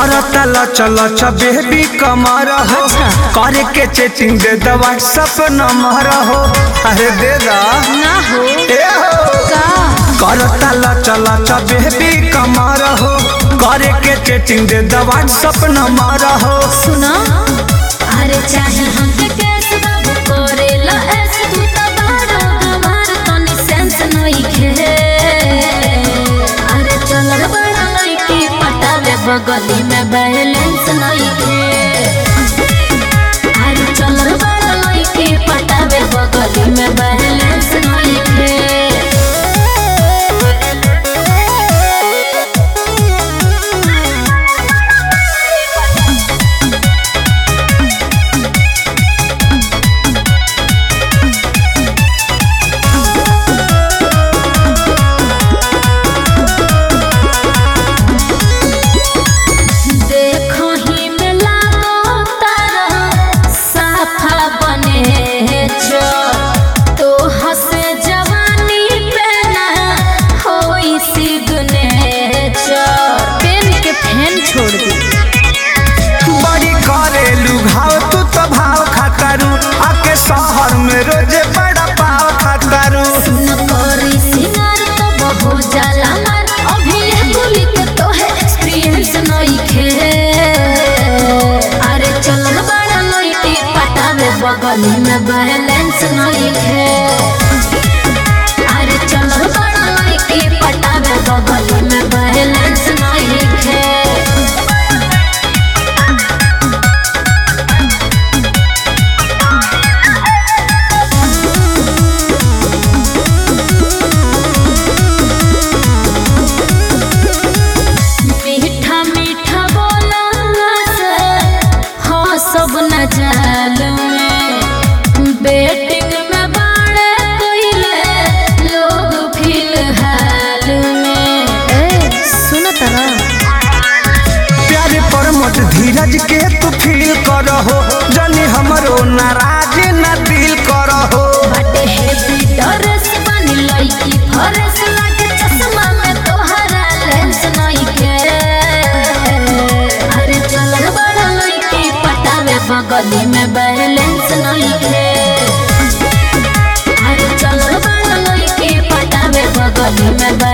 करता लच लच बेबी कमर हो करे के चेटिंग दे द व्हाट्सएप नंबर हो अरे दे दा ना हो ए हो का करता लच लच बेबी कमर हो करे के चेटिंग दे द व्हाट्सएप नंबर हो सुना अरे चाहे हमके कैस बाबू करेला ऐसे तू तो बड़ा हमार तनी सेंस नहीं खे अरे चल रे बड़ा लड़की पटावे बगली में बैलेंस नहीं खे अरे चल रे बड़ा लड़की पटावे बगली में बैलेंस नहीं खे देखो ही में लागो तारा साफा बने जो तो हसे जवानी पे ना होई सिगने जो पेन के फैन छोड़ दी बड़ी करेलू घाव तू तो भाव खातारू आके शहर में रोजे बड़ा पाव खातारू न करी सिंगार तो बहु जाला मार अभी ये बोली के तो है एक्सपीरियंस नहीं खे अरे चल न बड़ा लइटी पटावे बगली में बैलेंस नहीं खे अरे चल न बड़ा लइटी पटावे बगली में बैलेंस नहीं खे मीठा मीठा बोला से हाँ सब न जाल में बेटिंग में बाड़े कोइले लोग फिलहाल में ए सुन तरा प्यारे पर मत धीरज के तू फील करहो जनी हमरो नाराज न दिल करहो बाटे हेवी ड्रेस बनी लईकी फरेस लागे चश्मा में तोहरा लेंस नहीं के अरे चल रे बड़ा लईकी पटावे बगली में बैलेंस नहीं के अरे चल रे बड़ा लईकी पटावे बगली में